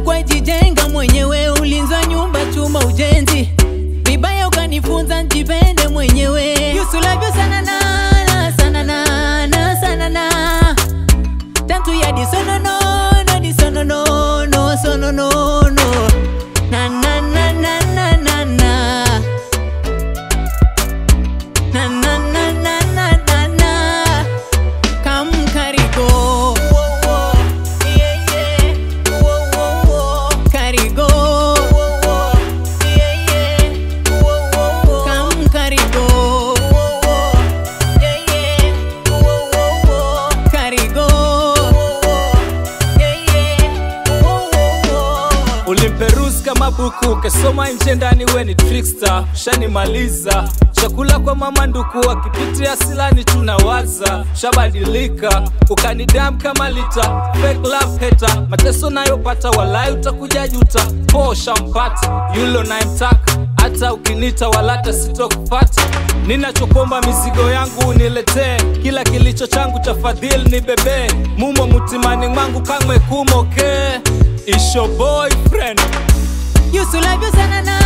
mkubwa jijenga mwenyewe, ulinza nyumba chuma ujenzi, vibaya ukanifunza njipende mwenyewe. Yusulavyo sana na sana na na sana na tantu ya disono no no disono no no sono no no na na na na na na na na na na na na na na Come Carigo yeah yeah Carigo yeah yeah Come Carigo yeah yeah Carigo yeah yeah Ulimperuzi kama buku ukesoma nje ndani, we ni trickster, shanimaliza chakula kwa mama nduku, akipitia silani tunawaza, shabadilika ukanidam kama lita fake love hater, mateso nayopata walai utakuja juta, po shampata yulo nayemtaka, hata ukinita walata sitokupata. Ninachokomba mizigo yangu uniletee, kila kilicho changu cha fadhili ni bebe mumo mutimani mwangu kamwe kumoke It's your boyfriend Yusulavyo sana na